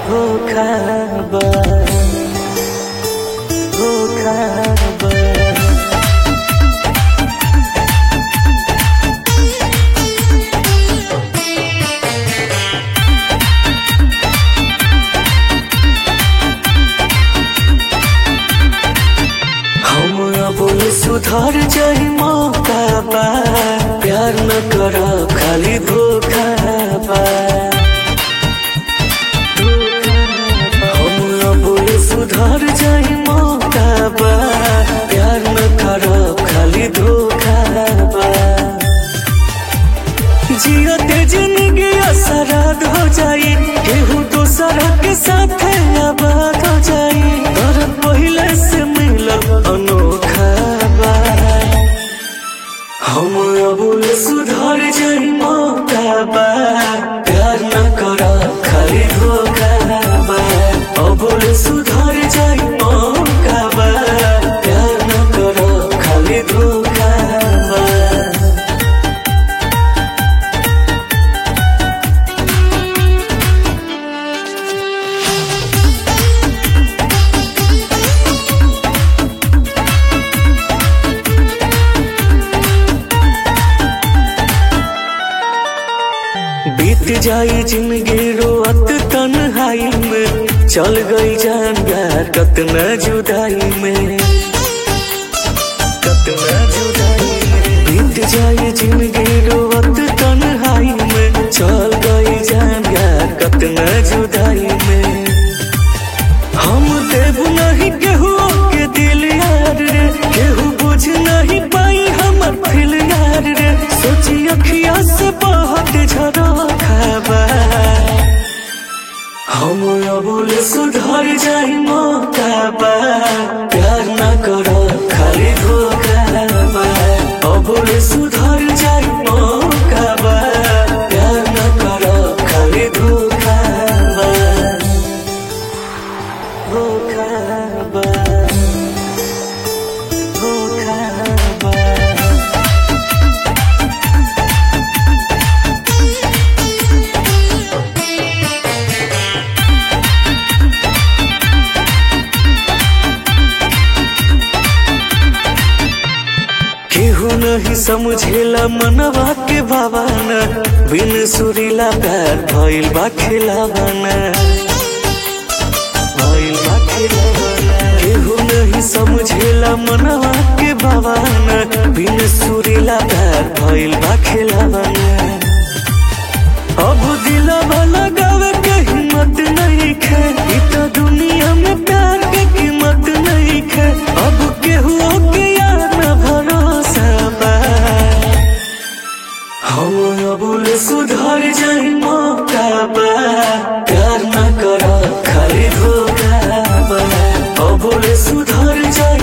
धोखा बा धोखा बा हम अब सुधर जाई मौका बा प्यार न कर खाली धोखा बा हम अब सुधर जाई मौका बा प्यार न कर खाली धोखा बा जियते जिंदगी असराद हो जाई केहू दोसर के साथ आबाद हो जाई और पहले से मिलल अनोखा बा हम अबुल सुधर जाई मौका बा प्यार न कर खाली धोखा बा अबुल सुधर जाई मौका बा प्यार न कर खाली धोखा बा बीत जाई जिंदगी रोअत तन्हाई में चल गई जान यार कतना जुदाई में कतना जुदाई में बीत जाई जिंदगी रोअत तन्हाई में चल गई जान यार कतना जुदाई में हम देव नहीं केहू के दिल यार रे केहू बुझ नहीं पाई हमर फिल यार रे सोची अखिया से बहुत झरो खाबा हम अबुल सुधर जाई मौका बा प्यार न करो खाली धोखा बा अबुल सुधर जाई मौका बा प्यार न करो खाली धोखा बा धोखा बा धोखा बा केहू नहीं समझेला मनवा के भावना बिन सुरीला प्यार भइल बा खिलावाना भइल बा खिलावाना केहू नहीं समझेला मनवा के भावना बिन सुरीला प्यार भइल बा खिलावाना अब दिलवा लगावे के हिम्मत नहीं खे इ तो दुनिया में प्यार के कीमत नहीं खे अब केहू के यार न भरोसा बा हम अबुल सुधर जाई मौका बा प्यार न कर खाली धोखा बा अबुल सुधर जाई